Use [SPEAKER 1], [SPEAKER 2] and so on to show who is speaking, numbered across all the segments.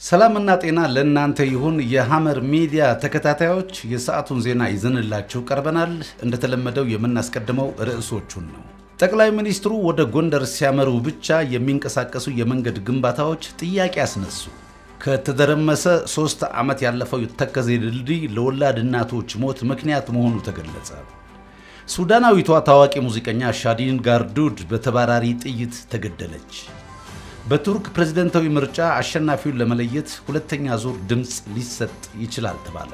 [SPEAKER 1] ሰላምና ጤና ለእናንተ ይሁን። የሐመር ሚዲያ ተከታታዮች የሰዓቱን ዜና ይዘንላችሁ ቀርበናል። እንደተለመደው የምናስቀድመው ርዕሶቹን ነው። ጠቅላይ ሚኒስትሩ ወደ ጎንደር ሲያመሩ ብቻ የሚንቀሳቀሱ የመንገድ ግንባታዎች ጥያቄ አስነሱ። ከተደረመሰ ሶስት ዓመት ያለፈው ተከዜ ድልድይ ለወላድ እናቶች ሞት ምክንያት መሆኑ ተገለጸ። ሱዳናዊቷ ታዋቂ ሙዚቀኛ ሻዲን ጋርዱድ በተባራሪ ጥይት ተገደለች። በቱርክ ፕሬዝደንታዊ ምርጫ አሸናፊውን ለመለየት ሁለተኛ ዙር ድምፅ ሊሰጥ ይችላል ተባለ።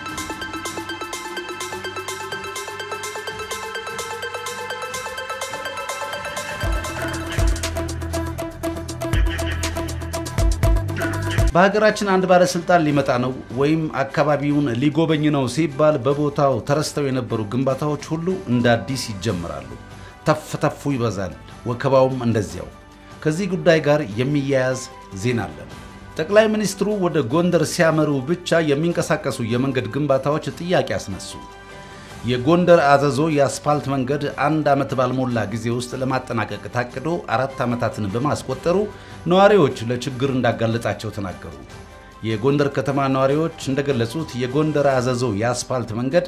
[SPEAKER 1] በሀገራችን አንድ ባለስልጣን ሊመጣ ነው ወይም አካባቢውን ሊጎበኝ ነው ሲባል በቦታው ተረስተው የነበሩ ግንባታዎች ሁሉ እንደ አዲስ ይጀምራሉ። ተፍ ተፉ ይበዛል፣ ወከባውም እንደዚያው። ከዚህ ጉዳይ ጋር የሚያያዝ ዜና አለን። ጠቅላይ ሚኒስትሩ ወደ ጎንደር ሲያመሩ ብቻ የሚንቀሳቀሱ የመንገድ ግንባታዎች ጥያቄ አስነሱ። የጎንደር አዘዞ የአስፓልት መንገድ አንድ ዓመት ባልሞላ ጊዜ ውስጥ ለማጠናቀቅ ታቅዶ አራት ዓመታትን በማስቆጠሩ ነዋሪዎች ለችግር እንዳጋለጣቸው ተናገሩ። የጎንደር ከተማ ነዋሪዎች እንደገለጹት የጎንደር አዘዞ የአስፓልት መንገድ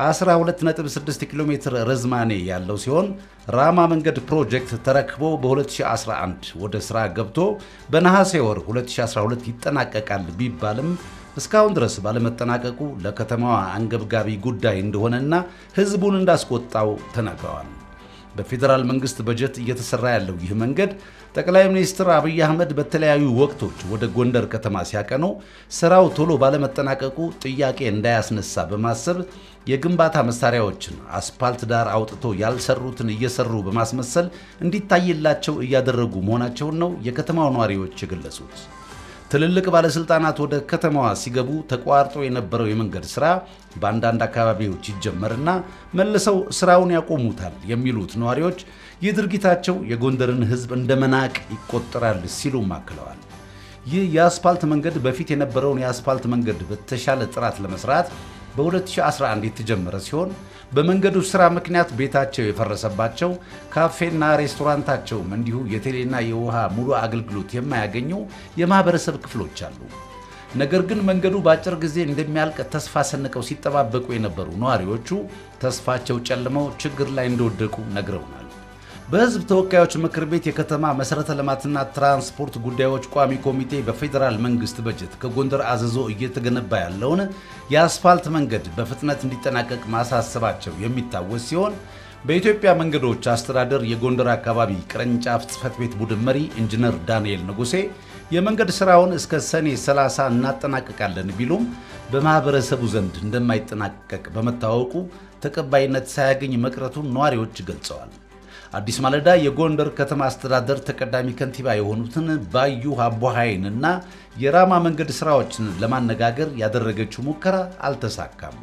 [SPEAKER 1] 126 ኪሎ ሜትር ርዝማኔ ያለው ሲሆን ራማ መንገድ ፕሮጀክት ተረክቦ በ2011 ወደ ሥራ ገብቶ በነሐሴ ወር 2012 ይጠናቀቃል ቢባልም እስካሁን ድረስ ባለመጠናቀቁ ለከተማዋ አንገብጋቢ ጉዳይ እንደሆነና ሕዝቡን እንዳስቆጣው ተናግረዋል። በፌዴራል መንግስት በጀት እየተሰራ ያለው ይህ መንገድ ጠቅላይ ሚኒስትር አብይ አህመድ በተለያዩ ወቅቶች ወደ ጎንደር ከተማ ሲያቀኑ ስራው ቶሎ ባለመጠናቀቁ ጥያቄ እንዳያስነሳ በማሰብ የግንባታ መሳሪያዎችን አስፓልት ዳር አውጥቶ ያልሰሩትን እየሰሩ በማስመሰል እንዲታይላቸው እያደረጉ መሆናቸውን ነው የከተማው ነዋሪዎች የገለጹት። ትልልቅ ባለስልጣናት ወደ ከተማዋ ሲገቡ ተቋርጦ የነበረው የመንገድ ስራ በአንዳንድ አካባቢዎች ይጀመርና መልሰው ስራውን ያቆሙታል የሚሉት ነዋሪዎች ይህ ድርጊታቸው የጎንደርን ሕዝብ እንደ መናቅ ይቆጠራል ሲሉም አክለዋል። ይህ የአስፓልት መንገድ በፊት የነበረውን የአስፓልት መንገድ በተሻለ ጥራት ለመስራት በ2011 የተጀመረ ሲሆን በመንገዱ ስራ ምክንያት ቤታቸው የፈረሰባቸው ካፌና ሬስቶራንታቸውም እንዲሁ የቴሌና የውሃ ሙሉ አገልግሎት የማያገኙ የማህበረሰብ ክፍሎች አሉ። ነገር ግን መንገዱ በአጭር ጊዜ እንደሚያልቅ ተስፋ ሰንቀው ሲጠባበቁ የነበሩ ነዋሪዎቹ ተስፋቸው ጨልመው ችግር ላይ እንደወደቁ ነግረውናል። በህዝብ ተወካዮች ምክር ቤት የከተማ መሠረተ ልማትና ትራንስፖርት ጉዳዮች ቋሚ ኮሚቴ በፌዴራል መንግስት በጀት ከጎንደር አዘዞ እየተገነባ ያለውን የአስፋልት መንገድ በፍጥነት እንዲጠናቀቅ ማሳሰባቸው የሚታወስ ሲሆን በኢትዮጵያ መንገዶች አስተዳደር የጎንደር አካባቢ ቅርንጫፍ ጽህፈት ቤት ቡድን መሪ ኢንጂነር ዳንኤል ንጉሴ የመንገድ ስራውን እስከ ሰኔ 30 እናጠናቀቃለን ቢሉም በማህበረሰቡ ዘንድ እንደማይጠናቀቅ በመታወቁ ተቀባይነት ሳያገኝ መቅረቱን ነዋሪዎች ገልጸዋል። አዲስ ማለዳ የጎንደር ከተማ አስተዳደር ተቀዳሚ ከንቲባ የሆኑትን ባዩ አቦሃይን እና የራማ መንገድ ስራዎችን ለማነጋገር ያደረገችው ሙከራ አልተሳካም።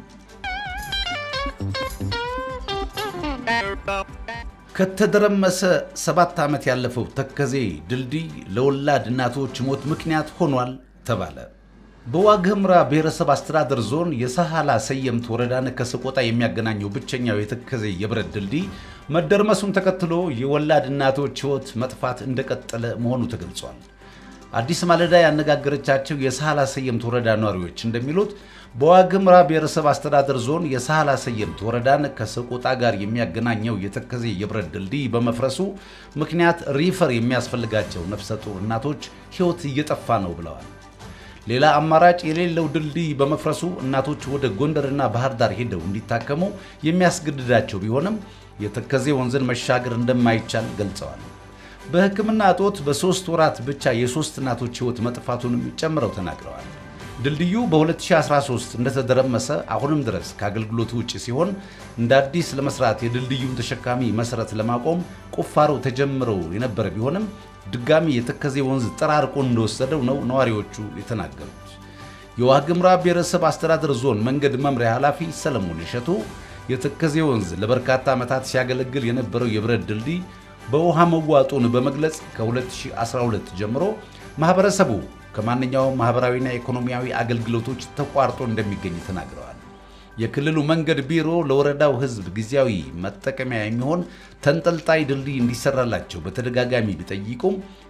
[SPEAKER 1] ከተደረመሰ ሰባት ዓመት ያለፈው ተከዜ ድልድይ ለወላድ እናቶች ሞት ምክንያት ሆኗል ተባለ። በዋግኽምራ ብሔረሰብ አስተዳደር ዞን የሳህላ ሰየምት ወረዳን ከሰቆጣ የሚያገናኘው ብቸኛው የተከዜ የብረት ድልድይ መደርመሱን ተከትሎ የወላድ እናቶች ሕይወት መጥፋት እንደቀጠለ መሆኑ ተገልጿል። አዲስ ማለዳ ያነጋገረቻቸው የሳህላ ሰየምት ወረዳ ነዋሪዎች እንደሚሉት በዋግኽምራ ብሔረሰብ አስተዳደር ዞን የሳህላ ሰየምት ወረዳን ከሰቆጣ ጋር የሚያገናኘው የተከዜ የብረት ድልድይ በመፍረሱ ምክንያት ሪፈር የሚያስፈልጋቸው ነፍሰ ጡር እናቶች ሕይወት እየጠፋ ነው ብለዋል። ሌላ አማራጭ የሌለው ድልድይ በመፍረሱ እናቶች ወደ ጎንደርና ባህር ዳር ሄደው እንዲታከሙ የሚያስገድዳቸው ቢሆንም የተከዜ ወንዝን መሻገር እንደማይቻል ገልጸዋል። በሕክምና እጦት በሦስት ወራት ብቻ የሦስት እናቶች ሕይወት መጥፋቱንም ጨምረው ተናግረዋል። ድልድዩ በ2013 እንደተደረመሰ አሁንም ድረስ ከአገልግሎት ውጭ ሲሆን እንደ አዲስ ለመስራት የድልድዩን ተሸካሚ መሠረት ለማቆም ቁፋሮ ተጀምረው የነበረ ቢሆንም ድጋሚ የተከዜ ወንዝ ጠራርቆ እንደወሰደው ነው ነዋሪዎቹ የተናገሩት። የዋግኽምራ ብሔረሰብ አስተዳደር ዞን መንገድ መምሪያ ኃላፊ ሰለሞን እሸቱ የተከዜ ወንዝ ለበርካታ ዓመታት ሲያገለግል የነበረው የብረት ድልድይ በውሃ መዋጡን በመግለጽ ከ2012 ጀምሮ ማህበረሰቡ ከማንኛውም ማህበራዊና ኢኮኖሚያዊ አገልግሎቶች ተቋርጦ እንደሚገኝ ተናግረዋል። የክልሉ መንገድ ቢሮ ለወረዳው ሕዝብ ጊዜያዊ መጠቀሚያ የሚሆን ተንጠልጣይ ድልድይ እንዲሰራላቸው በተደጋጋሚ ቢጠይቁም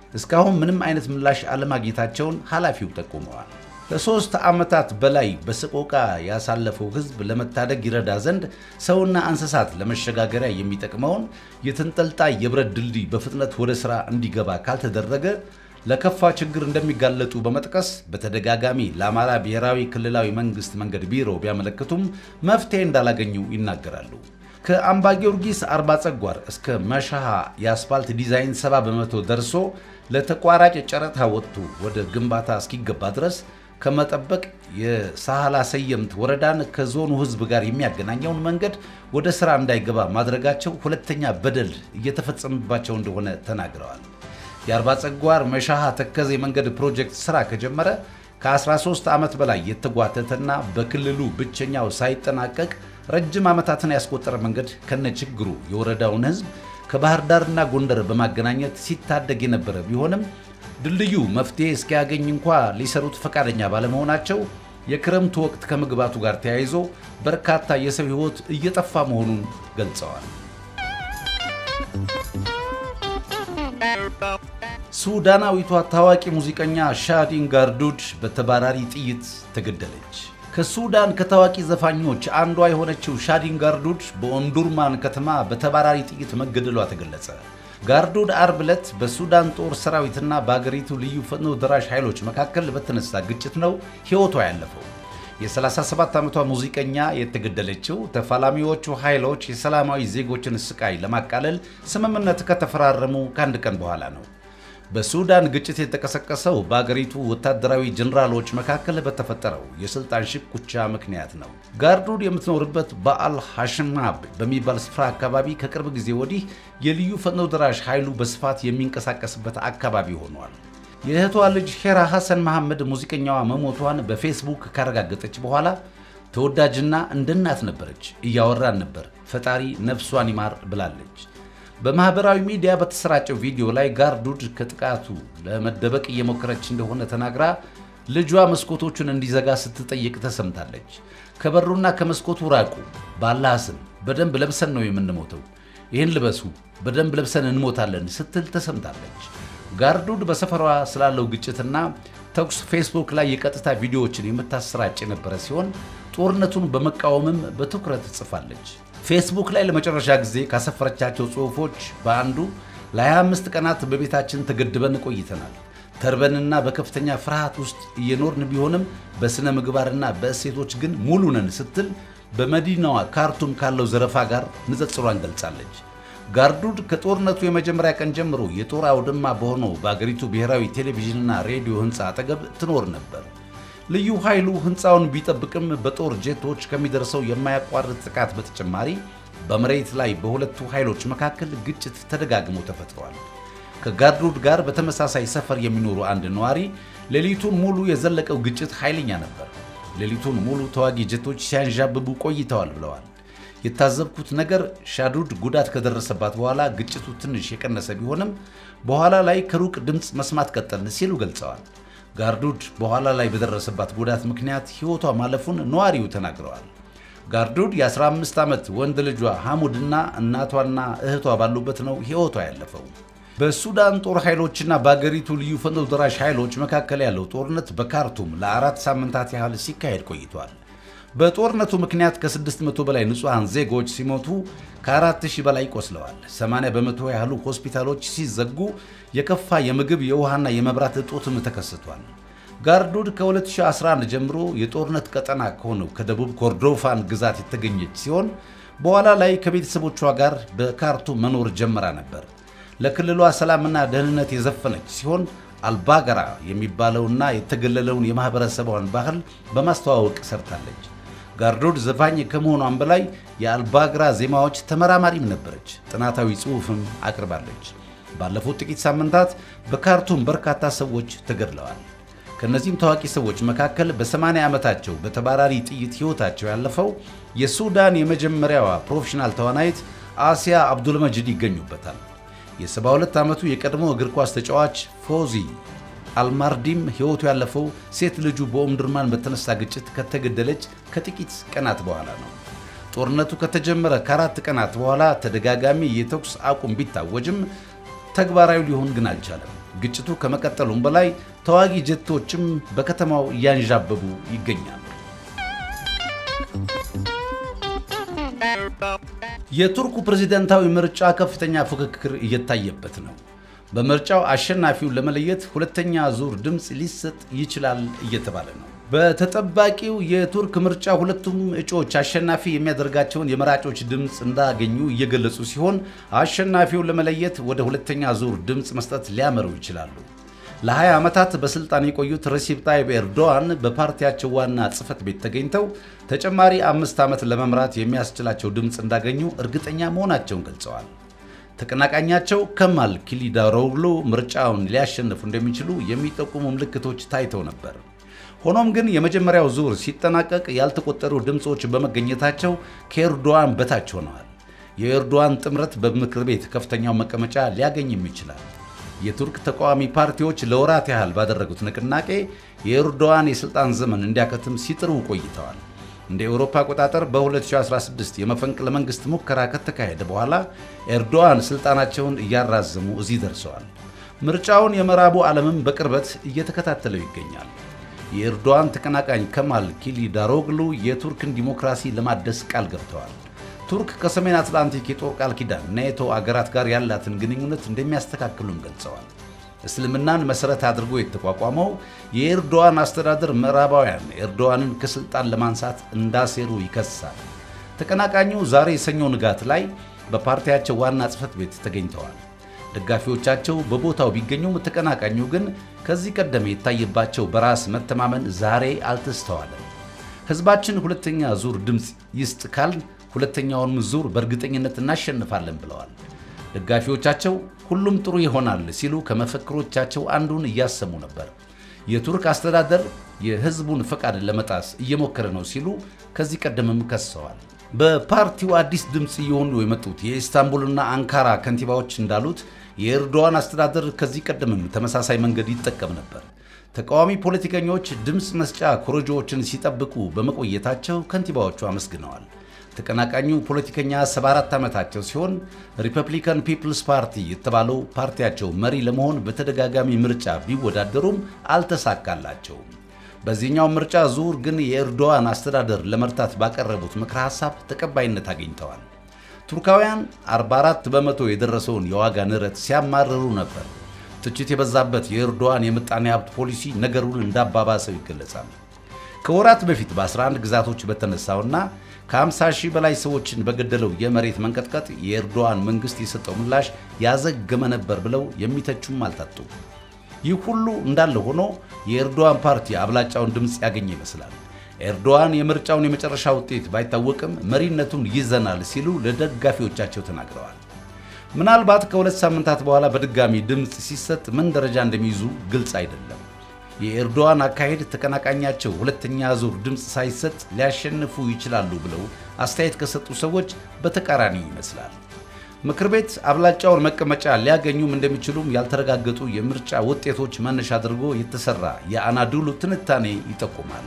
[SPEAKER 1] እስካሁን ምንም አይነት ምላሽ አለማግኘታቸውን ኃላፊው ጠቁመዋል። ለሶስት ዓመታት በላይ በሰቆቃ ያሳለፈው ሕዝብ ለመታደግ ይረዳ ዘንድ ሰውና እንስሳት ለመሸጋገሪያ የሚጠቅመውን የተንጠልጣይ የብረት ድልድይ በፍጥነት ወደ ሥራ እንዲገባ ካልተደረገ ለከፋ ችግር እንደሚጋለጡ በመጥቀስ በተደጋጋሚ ለአማራ ብሔራዊ ክልላዊ መንግስት መንገድ ቢሮ ቢያመለክቱም መፍትሄ እንዳላገኙ ይናገራሉ። ከአምባ ጊዮርጊስ አርባ ጸጓር እስከ መሻሃ የአስፋልት ዲዛይን 70 በመቶ ደርሶ ለተቋራጭ ጨረታ ወጥቶ ወደ ግንባታ እስኪገባ ድረስ ከመጠበቅ የሳህላ ሰየምት ወረዳን ከዞኑ ህዝብ ጋር የሚያገናኘውን መንገድ ወደ ሥራ እንዳይገባ ማድረጋቸው ሁለተኛ በደል እየተፈጸመባቸው እንደሆነ ተናግረዋል። የአርባ ጸጓር መሻሃ ተከዜ መንገድ ፕሮጀክት ሥራ ከጀመረ ከ13 ዓመት በላይ የተጓተተና በክልሉ ብቸኛው ሳይጠናቀቅ ረጅም ዓመታትን ያስቆጠረ መንገድ ከነችግሩ የወረዳውን ህዝብ ከባህር ዳርና ጎንደር በማገናኘት ሲታደግ የነበረ ቢሆንም ድልድዩ መፍትሄ እስኪያገኝ እንኳ ሊሰሩት ፈቃደኛ ባለመሆናቸው የክረምቱ ወቅት ከመግባቱ ጋር ተያይዞ በርካታ የሰው ሕይወት እየጠፋ መሆኑን ገልጸዋል። ሱዳናዊቷ ታዋቂ ሙዚቀኛ ሻዲን ጋርዱድ በተባራሪ ጥይት ተገደለች። ከሱዳን ከታዋቂ ዘፋኞች አንዷ የሆነችው ሻዲን ጋርዱድ በኦምዱርማን ከተማ በተባራሪ ጥይት መገደሏ ተገለጸ። ጋርዱድ አርብ ዕለት በሱዳን ጦር ሰራዊትና በአገሪቱ ልዩ ፈጥኖ ደራሽ ኃይሎች መካከል በተነሳ ግጭት ነው ሕይወቷ ያለፈው። የ37 ዓመቷ ሙዚቀኛ የተገደለችው ተፋላሚዎቹ ኃይሎች የሰላማዊ ዜጎችን ስቃይ ለማቃለል ስምምነት ከተፈራረሙ ከአንድ ቀን በኋላ ነው። በሱዳን ግጭት የተቀሰቀሰው በአገሪቱ ወታደራዊ ጀኔራሎች መካከል በተፈጠረው የስልጣን ሽኩቻ ምክንያት ነው። ጋርዱድ የምትኖርበት በአል ሐሽማብ በሚባል ስፍራ አካባቢ ከቅርብ ጊዜ ወዲህ የልዩ ፈጥኖ ደራሽ ኃይሉ በስፋት የሚንቀሳቀስበት አካባቢ ሆኗል። የእህቷ ልጅ ሄራ ሐሰን መሐመድ ሙዚቀኛዋ መሞቷን በፌስቡክ ካረጋገጠች በኋላ ተወዳጅና እንደ እናት ነበረች፣ እያወራን ነበር፣ ፈጣሪ ነፍሷን ይማር ብላለች። በማህበራዊ ሚዲያ በተሰራጨው ቪዲዮ ላይ ጋርዱድ ከጥቃቱ ለመደበቅ እየሞከረች እንደሆነ ተናግራ ልጇ መስኮቶቹን እንዲዘጋ ስትጠይቅ ተሰምታለች። ከበሩና ከመስኮቱ ራቁ፣ ባላህ ስም በደንብ ለብሰን ነው የምንሞተው፣ ይህን ልበሱ፣ በደንብ ለብሰን እንሞታለን ስትል ተሰምታለች። ጋርዱድ በሰፈሯ ስላለው ግጭትና ተኩስ ፌስቡክ ላይ የቀጥታ ቪዲዮዎችን የምታሰራጭ የነበረ ሲሆን ጦርነቱን በመቃወምም በትኩረት ጽፋለች። ፌስቡክ ላይ ለመጨረሻ ጊዜ ካሰፈረቻቸው ጽሑፎች በአንዱ ለ25 ቀናት በቤታችን ተገድበን ቆይተናል። ተርበንና በከፍተኛ ፍርሃት ውስጥ እየኖርን ቢሆንም በሥነ ምግባርና በእሴቶች ግን ሙሉ ነን ስትል በመዲናዋ ካርቱም ካለው ዘረፋ ጋር ንጽጽሯን ገልጻለች። ጋርዱድ ከጦርነቱ የመጀመሪያ ቀን ጀምሮ የጦር አውድማ በሆነው በአገሪቱ ብሔራዊ ቴሌቪዥንና ሬዲዮ ሕንፃ አጠገብ ትኖር ነበር። ልዩ ኃይሉ ሕንፃውን ቢጠብቅም በጦር ጄቶች ከሚደርሰው የማያቋርጥ ጥቃት በተጨማሪ በመሬት ላይ በሁለቱ ኃይሎች መካከል ግጭት ተደጋግሞ ተፈጥሯል። ከጋርዱድ ጋር በተመሳሳይ ሰፈር የሚኖሩ አንድ ነዋሪ ሌሊቱን ሙሉ የዘለቀው ግጭት ኃይለኛ ነበር፣ ሌሊቱን ሙሉ ተዋጊ ጄቶች ሲያንዣብቡ ቆይተዋል ብለዋል። የታዘብኩት ነገር ሻዱድ ጉዳት ከደረሰባት በኋላ ግጭቱ ትንሽ የቀነሰ ቢሆንም በኋላ ላይ ከሩቅ ድምፅ መስማት ቀጠልን ሲሉ ገልጸዋል። ጋርዱድ በኋላ ላይ በደረሰባት ጉዳት ምክንያት ሕይወቷ ማለፉን ነዋሪው ተናግረዋል። ጋርዱድ የ15 ዓመት ወንድ ልጇ ሐሙድና እናቷና እህቷ ባሉበት ነው ሕይወቷ ያለፈው። በሱዳን ጦር ኃይሎችና በአገሪቱ ልዩ ፈጥኖ ደራሽ ኃይሎች መካከል ያለው ጦርነት በካርቱም ለአራት ሳምንታት ያህል ሲካሄድ ቆይቷል። በጦርነቱ ምክንያት ከ600 በላይ ንጹሐን ዜጎች ሲሞቱ ከ4000 በላይ ቆስለዋል። 80 በመቶ ያህሉ ሆስፒታሎች ሲዘጉ የከፋ የምግብ የውሃና የመብራት እጦትም ተከስቷል። ጋርዱድ ከ2011 ጀምሮ የጦርነት ቀጠና ከሆነው ከደቡብ ኮርዶፋን ግዛት የተገኘች ሲሆን በኋላ ላይ ከቤተሰቦቿ ጋር በካርቱም መኖር ጀምራ ነበር። ለክልሏ ሰላምና ደህንነት የዘፈነች ሲሆን አልባገራ የሚባለውና የተገለለውን የማኅበረሰቧን ባህል በማስተዋወቅ ሰርታለች። ጋርዱድ ዘፋኝ ከመሆኗን በላይ የአልባግራ ዜማዎች ተመራማሪም ነበረች። ጥናታዊ ጽሑፍም አቅርባለች። ባለፉት ጥቂት ሳምንታት በካርቱም በርካታ ሰዎች ተገድለዋል። ከእነዚህም ታዋቂ ሰዎች መካከል በ80 ዓመታቸው በተባራሪ ጥይት ሕይወታቸው ያለፈው የሱዳን የመጀመሪያዋ ፕሮፌሽናል ተዋናይት አሲያ አብዱልመጅድ ይገኙበታል። የ72 ዓመቱ የቀድሞ እግር ኳስ ተጫዋች ፎዚ አልማርዲም ሕይወቱ ያለፈው ሴት ልጁ በኦምድርማን በተነሳ ግጭት ከተገደለች ከጥቂት ቀናት በኋላ ነው። ጦርነቱ ከተጀመረ ከአራት ቀናት በኋላ ተደጋጋሚ የተኩስ አቁም ቢታወጅም ተግባራዊ ሊሆን ግን አልቻለም። ግጭቱ ከመቀጠሉም በላይ ተዋጊ ጀቶችም በከተማው እያንዣበቡ ይገኛሉ። የቱርኩ ፕሬዝዳንታዊ ምርጫ ከፍተኛ ፉክክር እየታየበት ነው። በምርጫው አሸናፊውን ለመለየት ሁለተኛ ዙር ድምፅ ሊሰጥ ይችላል እየተባለ ነው። በተጠባቂው የቱርክ ምርጫ ሁለቱም እጩዎች አሸናፊ የሚያደርጋቸውን የመራጮች ድምፅ እንዳገኙ እየገለጹ ሲሆን አሸናፊውን ለመለየት ወደ ሁለተኛ ዙር ድምፅ መስጠት ሊያመሩ ይችላሉ። ለ20 ዓመታት በስልጣን የቆዩት ረሲፕ ጣይብ ኤርዶዋን በፓርቲያቸው ዋና ጽህፈት ቤት ተገኝተው ተጨማሪ አምስት ዓመት ለመምራት የሚያስችላቸው ድምፅ እንዳገኙ እርግጠኛ መሆናቸውን ገልጸዋል። ተቀናቃኛቸው ከማል ክሊዳሮግሉ ምርጫውን ሊያሸንፉ እንደሚችሉ የሚጠቁሙ ምልክቶች ታይተው ነበር። ሆኖም ግን የመጀመሪያው ዙር ሲጠናቀቅ ያልተቆጠሩ ድምፆች በመገኘታቸው ከኤርዶዋን በታች ሆነዋል። የኤርዶዋን ጥምረት በምክር ቤት ከፍተኛው መቀመጫ ሊያገኝም ይችላል። የቱርክ ተቃዋሚ ፓርቲዎች ለወራት ያህል ባደረጉት ንቅናቄ የኤርዶዋን የሥልጣን ዘመን እንዲያከትም ሲጥሩ ቆይተዋል። እንደ ኤውሮፓ አቆጣጠር በ2016 የመፈንቅለ መንግሥት ሙከራ ከተካሄደ በኋላ ኤርዶዋን ሥልጣናቸውን እያራዘሙ እዚህ ደርሰዋል። ምርጫውን የምዕራቡ ዓለምም በቅርበት እየተከታተለው ይገኛል። የኤርዶዋን ተቀናቃኝ ከማል ኪሊዳሮግሉ የቱርክን ዲሞክራሲ ለማደስ ቃል ገብተዋል። ቱርክ ከሰሜን አትላንቲክ የጦር ቃል ኪዳን ኔቶ አገራት ጋር ያላትን ግንኙነት እንደሚያስተካክሉም ገልጸዋል። እስልምናን መሠረት አድርጎ የተቋቋመው የኤርዶዋን አስተዳደር ምዕራባውያን ኤርዶዋንን ከሥልጣን ለማንሳት እንዳሴሩ ይከሳል። ተቀናቃኙ ዛሬ የሰኞ ንጋት ላይ በፓርቲያቸው ዋና ጽሕፈት ቤት ተገኝተዋል። ደጋፊዎቻቸው በቦታው ቢገኙም ተቀናቃኙ ግን ከዚህ ቀደም የታየባቸው በራስ መተማመን ዛሬ አልተስተዋለም። ሕዝባችን ሁለተኛ ዙር ድምፅ ይስጥ ካልን ሁለተኛውንም ዙር በእርግጠኝነት እናሸንፋለን ብለዋል። ደጋፊዎቻቸው ሁሉም ጥሩ ይሆናል ሲሉ ከመፈክሮቻቸው አንዱን እያሰሙ ነበር። የቱርክ አስተዳደር የሕዝቡን ፈቃድ ለመጣስ እየሞከረ ነው ሲሉ ከዚህ ቀደምም ከሰዋል። በፓርቲው አዲስ ድምፅ እየሆኑ የመጡት የኢስታንቡልና አንካራ ከንቲባዎች እንዳሉት የኤርዶዋን አስተዳደር ከዚህ ቀደምም ተመሳሳይ መንገድ ይጠቀም ነበር። ተቃዋሚ ፖለቲከኞች ድምፅ መስጫ ኮረጆዎችን ሲጠብቁ በመቆየታቸው ከንቲባዎቹ አመስግነዋል። ተቀናቃኙ ፖለቲከኛ 74 ዓመታቸው ሲሆን ሪፐብሊካን ፒፕልስ ፓርቲ የተባለው ፓርቲያቸው መሪ ለመሆን በተደጋጋሚ ምርጫ ቢወዳደሩም አልተሳካላቸውም። በዚህኛው ምርጫ ዙር ግን የኤርዶዋን አስተዳደር ለመርታት ባቀረቡት ምክረ ሐሳብ ተቀባይነት አግኝተዋል። ቱርካውያን 44 በመቶ የደረሰውን የዋጋ ንረት ሲያማርሩ ነበር። ትችት የበዛበት የኤርዶዋን የምጣኔ ሀብት ፖሊሲ ነገሩን እንዳባባሰው ይገለጻል። ከወራት በፊት በ11 ግዛቶች በተነሳውና ከ50 ሺህ በላይ ሰዎችን በገደለው የመሬት መንቀጥቀጥ የኤርዶዋን መንግሥት የሰጠው ምላሽ ያዘገመ ነበር ብለው የሚተቹም አልታጡ። ይህ ሁሉ እንዳለ ሆኖ የኤርዶዋን ፓርቲ አብላጫውን ድምፅ ያገኘ ይመስላል። ኤርዶዋን የምርጫውን የመጨረሻ ውጤት ባይታወቅም መሪነቱን ይዘናል ሲሉ ለደጋፊዎቻቸው ተናግረዋል። ምናልባት ከሁለት ሳምንታት በኋላ በድጋሚ ድምፅ ሲሰጥ ምን ደረጃ እንደሚይዙ ግልጽ አይደለም። የኤርዶዋን አካሄድ ተቀናቃኛቸው ሁለተኛ ዙር ድምፅ ሳይሰጥ ሊያሸንፉ ይችላሉ ብለው አስተያየት ከሰጡ ሰዎች በተቃራኒ ይመስላል። ምክር ቤት አብላጫውን መቀመጫ ሊያገኙም እንደሚችሉም ያልተረጋገጡ የምርጫ ውጤቶች መነሻ አድርጎ የተሰራ የአናዱሉ ትንታኔ ይጠቁማል።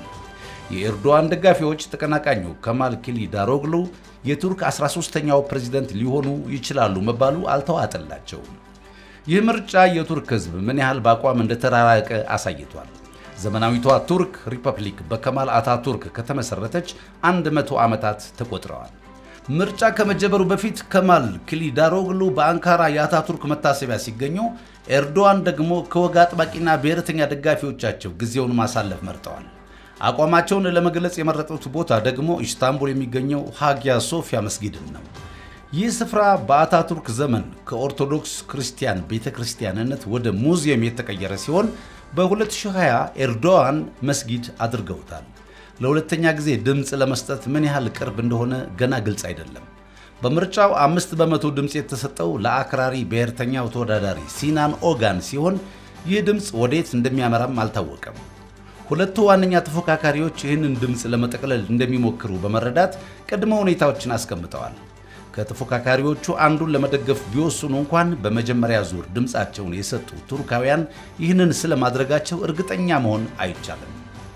[SPEAKER 1] የኤርዶዋን ደጋፊዎች ተቀናቃኙ ከማል ክሊዳሮግሉ የቱርክ 13ኛው ፕሬዝደንት ሊሆኑ ይችላሉ መባሉ አልተዋጠላቸውም። ይህ ምርጫ የቱርክ ሕዝብ ምን ያህል በአቋም እንደተራራቀ አሳይቷል። ዘመናዊቷ ቱርክ ሪፐብሊክ በከማል አታቱርክ ከተመሠረተች 100 ዓመታት ተቆጥረዋል። ምርጫ ከመጀመሩ በፊት ከማል ክሊዳሮግሉ በአንካራ የአታቱርክ መታሰቢያ ሲገኙ፣ ኤርዶዋን ደግሞ ከወግ አጥባቂና ብሔረተኛ ደጋፊዎቻቸው ጊዜውን ማሳለፍ መርጠዋል። አቋማቸውን ለመግለጽ የመረጡት ቦታ ደግሞ ኢስታንቡል የሚገኘው ሃጊያ ሶፊያ መስጊድን ነው። ይህ ስፍራ በአታቱርክ ዘመን ከኦርቶዶክስ ክርስቲያን ቤተ ክርስቲያንነት ወደ ሙዚየም የተቀየረ ሲሆን በ2020 ኤርዶዋን መስጊድ አድርገውታል። ለሁለተኛ ጊዜ ድምፅ ለመስጠት ምን ያህል ቅርብ እንደሆነ ገና ግልጽ አይደለም። በምርጫው አምስት በመቶ ድምፅ የተሰጠው ለአክራሪ ብሔርተኛው ተወዳዳሪ ሲናን ኦጋን ሲሆን ይህ ድምፅ ወዴት እንደሚያመራም አልታወቀም። ሁለቱ ዋነኛ ተፎካካሪዎች ይህንን ድምፅ ለመጠቅለል እንደሚሞክሩ በመረዳት ቅድመ ሁኔታዎችን አስቀምጠዋል። ከተፎካካሪዎቹ አንዱን ለመደገፍ ቢወስኑ እንኳን በመጀመሪያ ዙር ድምፃቸውን የሰጡ ቱርካውያን ይህንን ስለማድረጋቸው እርግጠኛ መሆን አይቻልም።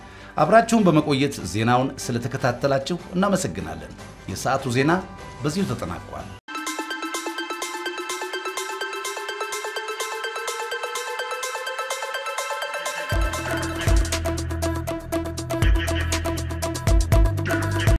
[SPEAKER 1] አብራችሁን በመቆየት ዜናውን ስለተከታተላችሁ እናመሰግናለን። የሰዓቱ ዜና በዚሁ ተጠናቋል።